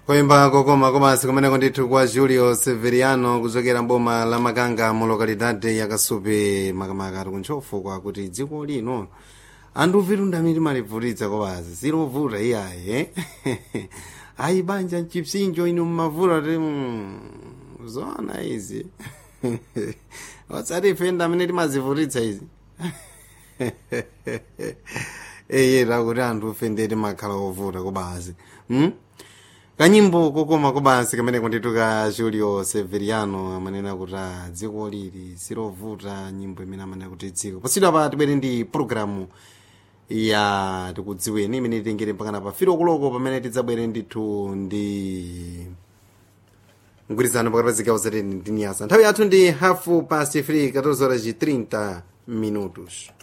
koimba kokoma komansi kumeneko ndithu kwa julio severiano kuchokera mboma la makanga mu lokalidade ya kasupe makamaka ati kuntchofu kwakuti dziko lino anthu vitundamiri malivutitsa kopazi silovuta iyayi ayi banja mchipsinjo inu mmavuta ti mm, zoona izi watsati ife ndamene timazivutitsa izi eye takuti anthu ife ndiye timakhala ovuta kobazi hmm? kanyimbo kokoma kobansi kameneko ndithu ka julio severiano amanena kuti ah, dziko lili silovuta nyimbo imene amanena kuti dziko posidwa pa tibwere ndi programu ya tikudziweni imene titengere mpakana pa firo kuloko pamene tidzabwere ndithu ndi mgwirizano pakati pa zigawo zateni ndi niyasa nthawi yathu ndi hafu past 3 14 horas 30 minutos